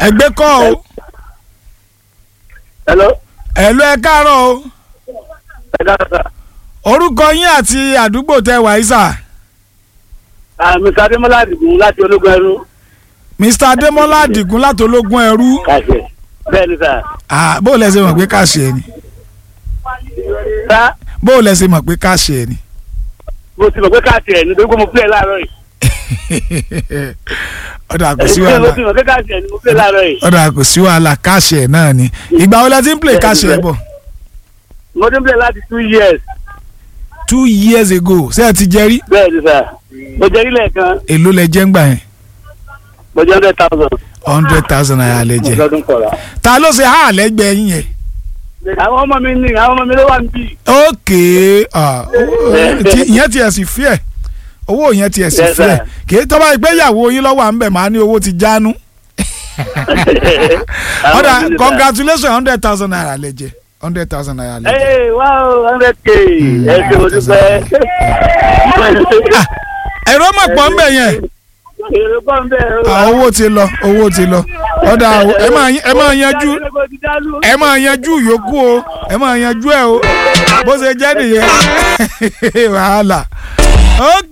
ẹgbẹ́ kọ́ o hello ẹ̀lú ẹ káàárọ̀ o ẹ káàárọ̀ sà. orúkọ yín àti àdúgbò tẹ wà yìí sà Ah, Mr. Adémọ́lá Àdìgún láti ológun ẹrú. Mr Adémọ́lá Àdìgún látológún ẹrú kàṣẹ bẹ́ẹ̀ ni sà. Ah, bó o lẹ ṣe mọ̀ pé káṣí ẹ ni sá bó o lẹ ṣe mọ̀ pé káṣí ẹ ni mo ti mọ̀ pé káàtì ẹ̀ nítorí pé mo play láàárọ̀ yìí. ọ̀dà kò sí mo wàhálà ti mọ̀ pé káàtì ẹ̀ ni mo play láàárọ̀ yìí. ọ̀dà kò sí wàhálà káṣí ẹ náà ni ìgbà wo lẹ ti ń play káṣí ẹ bọ̀ mo ti ń play láti two years. two years ago ṣé ẹ ti jẹ rí bẹ́ẹ̀ ni sà. mo jẹ́ ilé kan èló lẹ jẹ́ ń gbà yẹn mo jẹ́ hundred thousand. hundred thousand naira lẹ jẹ lọ́dún kọ̀ọ̀la. ta ló ṣe há lẹ́gbẹ̀ẹ́ yín yẹn àwọn ọmọ mi ní àwọn ọmọ mi ló wà níbí. ókè ah, ó- tí- ìyẹn tiẹ̀ sì fi ẹ̀ owó yẹn tiẹ̀ sì Yes, fi ẹ̀ sir. kì í tọ́ba ìgbéyàwó yín lọ́wọ́ à ń bẹ̀ máa ní owó ti jánu Àwọn ọ̀dà ọmọ mi ní sà. congratulations hundred thousand naira lẹ jẹ hundred thousand naira lẹ jẹ. Hey, wow, hundred k. ẹ ṣe mo dúpẹ́. ẹ̀rọ mọ̀ pọ̀ ń bẹ̀ yẹn èrò pọ̀ ń bẹ̀. Ah, owó ti lọ owó ti lọ ọ̀dà ẹ máa ẹ máa yanjú ẹ máa yanjú yòókù o ẹ máa yanjú ẹ o bó ṣe jẹ́ nìyẹn wàhálà ok